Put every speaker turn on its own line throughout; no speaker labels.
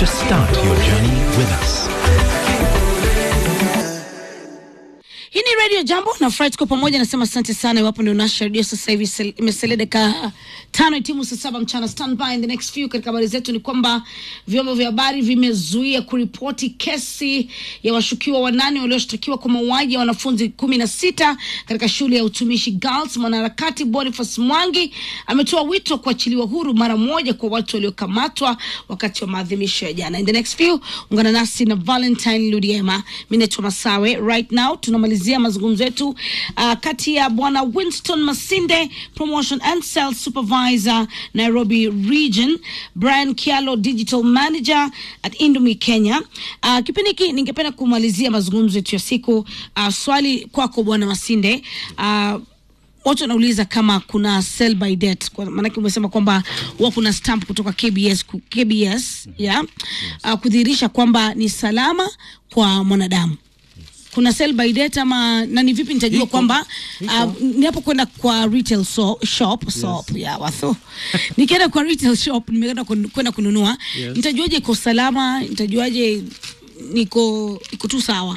to start your journey with us.
Hii ni Radio Jambo na Fred kwa pamoja nasema asante sana. Iwapo ndio unasha redio sasa hivi, sel- imesalia dakika tano itimu saa saba mchana. Stand by in the next few. Katika habari zetu ni kwamba vyombo vya habari vimezuia kuripoti kesi ya washukiwa wanane walioshtakiwa kwa mauaji ya wanafunzi kumi na sita katika shule ya utumishi Girls. Mwanaharakati Boniface Mwangi ametoa wito wa kuachiliwa huru mara moja kwa watu waliokamatwa wakati wa maadhimisho ya jana. In the next few, ungana nasi na Valentine Ludiema. Mimi naitwa Masawe. Right now tunamalizia mazungumzo yetu uh, kati ya bwana Winston Masinde, promotion and sales supervisor Nairobi region, Brian Kialo, digital manager at Indomie Kenya. Uh, kipindi hiki ningependa kumalizia mazungumzo yetu ya siku. Uh, swali kwako bwana Masinde. Uh, watu wanauliza kama kuna sell by date, kwa maanake umesema kwamba huwa kuna stamp kutoka KBS, ku- KBS yeah, uh, kudhihirisha kwamba ni salama kwa mwanadamu kuna sell by date ama na ni vipi nitajua
Iko.
kwamba
Iko.
uh, ninapokwenda kwa retail so, shop shop ya watho nikienda kwa retail shop nimeenda kun- kwenda kununua
Yes.
nitajuaje iko salama nitajuaje niko iko tu sawa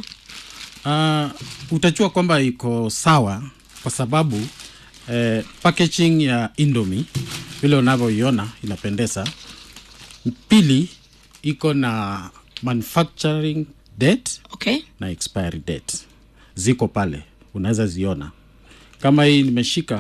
Uh, utajua kwamba iko sawa kwa sababu eh, packaging ya Indomie vile unavyoiona inapendeza. Pili iko na manufacturing date
okay
na expiry date ziko pale, unaweza ziona. Kama hii nimeshika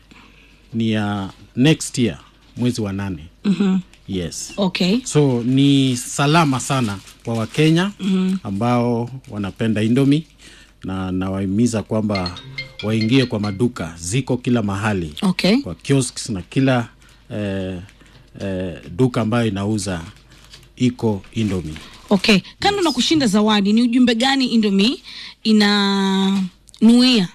ni ya next year mwezi wa nane. mm-hmm. Yes.
okay
so ni salama sana kwa wakenya mm-hmm. ambao wanapenda indomi na nawahimiza kwamba waingie kwa maduka ziko kila mahali
okay
kwa kiosks na kila eh, eh, duka ambayo inauza iko indomi
okay kando na kushinda zawadi ni ujumbe gani indomi inanuia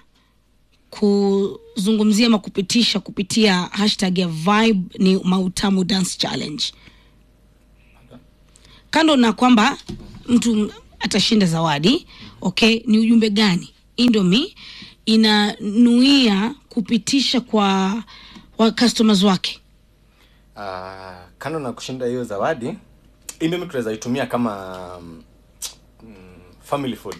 kuzungumzia ama kupitisha kupitia hashtag ya vibe ni mautamu dance challenge kando na kwamba mtu atashinda zawadi okay ni ujumbe gani indomi inanuia kupitisha kwa wa customers wake
Uh, kando na kushinda hiyo zawadi indomie tunaweza itumia kama mm, family food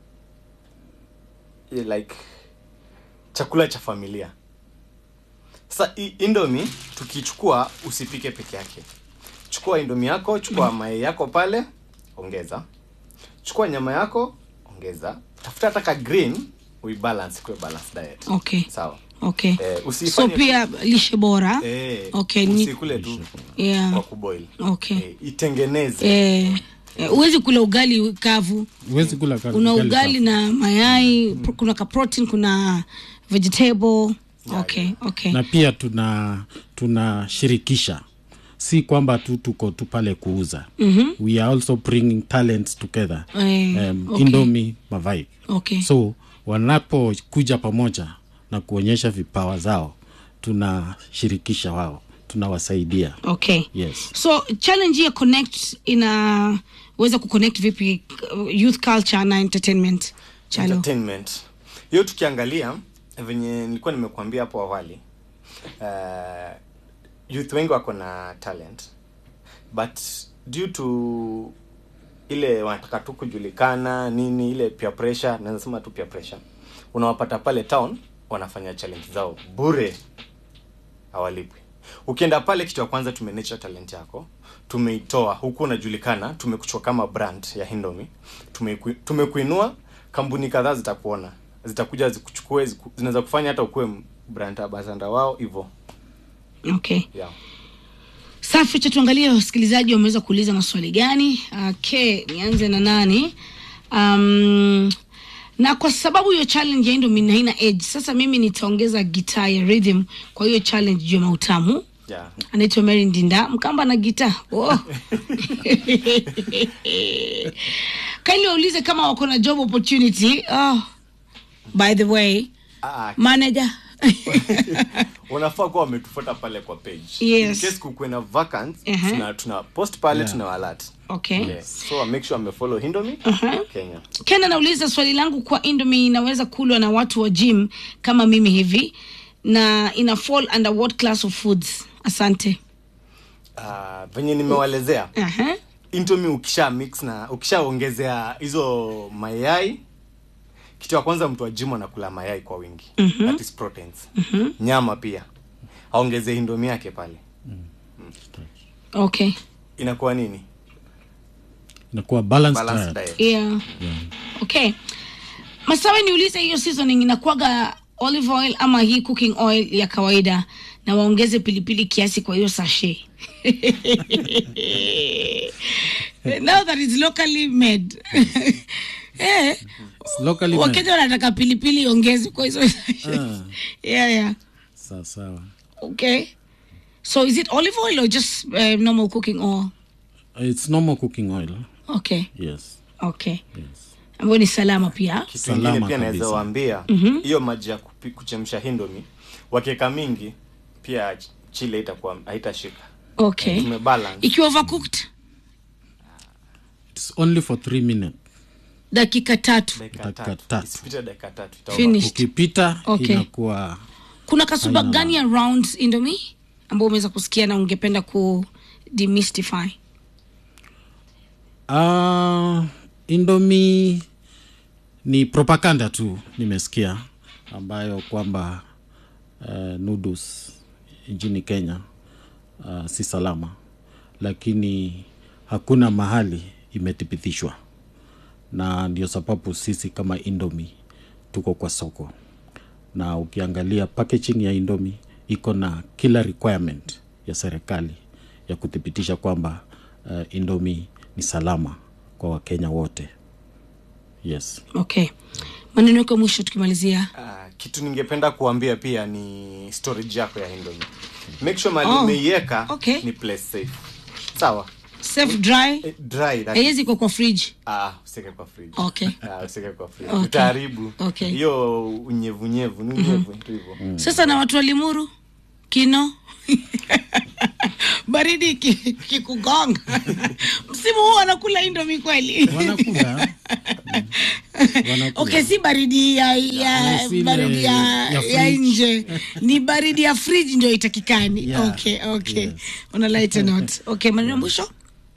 Yeah, like chakula cha familia sasa hii indomie tukichukua usipike peke yake chukua indomie yako chukua mayai yako pale ongeza chukua nyama yako ongeza tafuta hata ka green uibalance kuwe balance diet
okay
sawa
okay
Eh,
so
usifanye-
pia lishe bora
eh,
okay ni,
usikule tu
yeah.
kwa kuboil
okay
eh, itengeneze
eh, eh, huwezi kula ugali kavu
huwezi kula ka-
una
ugali
ugali
kavu.
na mayai pro- kuna ka protein kuna vegetable okay okay
na pia tuna tunashirikisha si kwamba tu tuko tu pale kuuza mm-hmm. we are also bringing talents together
Eh,
um,
okay.
indomi mavibe
okay
so wanapokuja pamoja na kuonyesha vipawa zao tunashirikisha wao tunawasaidia
okay
yes
so challenge ya connect inaweza kuconnect vipi uh, youth culture na entertainment chalo
entertainment hiyo tukiangalia venye nilikuwa nimekuambia hapo awali uh, youth wengi wako na talent but due to ile wanataka tu kujulikana nini ile peer pressure naweza sema tu peer pressure unawapata pale town wanafanya challenge zao bure hawalipwi ukienda pale kitu ya kwanza tumenature talent yako tumeitoa huku unajulikana tumekuchua kama brand ya hindomi Tumeku- tumekuinua kampuni kadhaa zitakuona zitakuja zikuchukue ziku- zinaweza kufanya hata ukuwe brand ambassador wao hivyo
okay
yeah.
safi cha tuangalie wasikilizaji wameweza kuuliza maswali gani okay nianze na nani um, na kwa sababu hiyo challenge ya Indomie haina age sasa mimi nitaongeza gitaa ya rhythm kwa hiyo challenge juu ya mautamu
Yeah.
anaitwa Mary Ndinda mkamba na gitaa oh. kaili waulize kama wako na job opportunity oh. by the way
Ah,
manager
unafaa kuwa wametufuata pale kwa page
Yes.
In case kukuwe na vacant
Uh-huh.
tuna, tuna post pale
Yeah.
tuna alert
okay
yes. so make sure amefollow hindomi kenya
ken anauliza swali langu kwa indomi inaweza kulwa na watu wa gym kama mimi hivi na ina fall under what class of foods asante
uh, venye nimewalezea
Aha.
indomie ukisha mix na ukishaongezea hizo mayai kitu ya kwanza mtu wa gym anakula mayai kwa wingi mm-hmm. that is proteins mm-hmm. nyama pia aongeze indomie yake pale
okay
inakuwa nini
inakuwa balanced
balanced
diet.
diet
yeah. okay masawe niulize hiyo seasoning inakuwaga olive oil ama hii cooking oil ya kawaida na waongeze pilipili kiasi kwa hiyo sashe now that it's locally made eh,
It's locally made.
wakenya wanataka pilipili iongezwe kwa hizo sashe
Ah.
yeah, yeah.
sawa sawa
okay so is it olive oil or just uh, normal cooking oil
it's normal cooking oil
okay
yes
okay
yes
ambayo ni salama pia
kitu
Salama
ingine pia naweza
kabisa.
waambia hiyo maji ya kupi- kuchemsha hindomi wakiweka mingi pia ch- chile itakuwa haitashika
okay
tumebalance
ikiwa overcooked
it's only for three minutes
dakika tatu
dakika
Dakika
tatu
tatu.
isipite dakika tatu itakuwa
Finished.
ukipita
Okay.
inakuwa
kuna kasuba
Haina
gani ya round indomi ambao umeweza kusikia na ungependa ku demystify
uh, indomi ni propaganda tu nimesikia ambayo kwamba uh, noodles nchini kenya uh, si salama lakini hakuna mahali imethibitishwa na ndio sababu sisi kama indomi tuko kwa soko na ukiangalia packaging ya indomi iko na kila requirement ya serikali ya kuthibitisha kwamba uh, indomi ni salama kwa wakenya wote yes
okay maneno yako ya mwisho tukimalizia
Ah, kitu ningependa kuambia pia ni storage yako ya indomi make sure mali
Oh,
umeiweka
okay.
ni place safe sawa
safe dry
Eh, dry that
haiwezi kuwa kwa fridge
ah usike kwa fridge
Okay.
ah usike kwa fridge
Okay.
utaharibu
Okay.
hiyo unyevunyevu ni unyevu tu hivyo
sasa na watu wa limuru kino baridi iki- kikugonga msimu huu wanakula indomi kweli
wanakula wanakula
okay si baridi ya, ya
Yes, ile
baridi ya,
ya
ya
fridge.
nje ni baridi ya fridge ndio itakikani
Yeah.
okay okay
Yes.
una light note okay maneno ya mwisho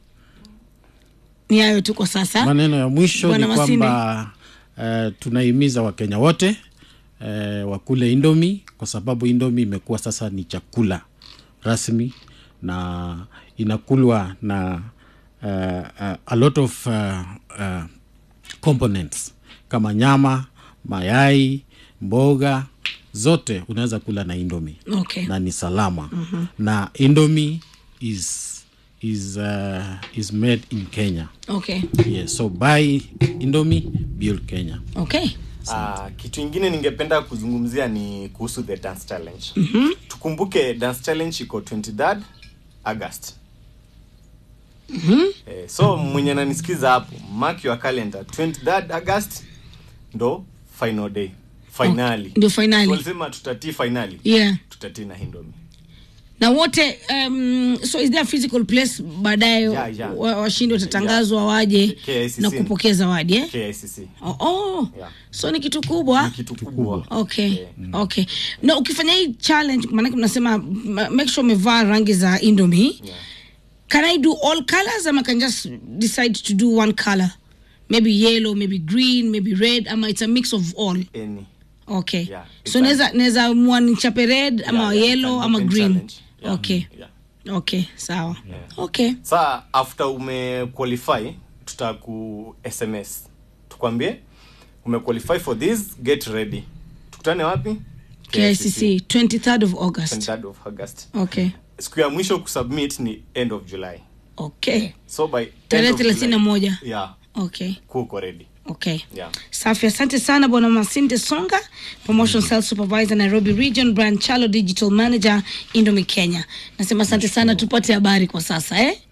ni hayo tu kwa sasa
maneno ya mwisho
Bwana
ni
Masinde.
kwamba uh, tunahimiza wakenya wote uh, wakule indomi kwa sababu indomi imekuwa sasa ni chakula rasmi na inakulwa na uh, uh, a lot of uh, uh, components kama nyama mayai mboga zote unaweza kula na indomi
okay
na ni salama mm-hmm. na indomi is is uh, is made in kenya
okay
yes so buy indomie build kenya
okay
Ah, kitu ingine ningependa kuzungumzia ni kuhusu the dance challenge mm-hmm. tukumbuke dance challenge iko 23rd august mm-hmm. eh, so mwenye nanisikiza hapo mark your calendar 23rd august ndo final day finali
ndio finali
walisema tutatii finali
yeah
tutatii na hindomi
na wote um, so is there a physical place baadaye
Yeah, yeah.
wa- washindi watatangazwa waje
KICC.
na kupokea zawadi eh?
kicc
oh, oh.
Yeah.
so ni kitu kubwa
kitu kubwa
okay
Eh.
okay na ukifanya hii challenge maanake mnasema ma- make sure umevaa rangi za indomie
Yeah.
can i do all colors ama can just decide to do one color maybe yellow maybe green maybe red ama it's a mix of all
Any.
okay
Yeah,
so
exactly.
naweza naweza mua nichape red ama
Yeah, yeah,
yellow
it's an
ama
open
green
challenge. Yeah.
okay
Yeah.
okay sawa okay
saa after umequalify tutaku sms tukwambie umequalify for this get ready tukutane wapi
KICC 23rd of August
23rd of august
okay
siku ya mwisho kusubmit ni end of july
okay
so by end
tarehe
of July-
thelathini na moja
yeah
okay
kuko ready
okay
yeah
safi asante sana bwana masinde songa promotion sales supervisor nairobi region brian chalo digital manager indomi kenya nasema asante sana tupate habari kwa sasa eh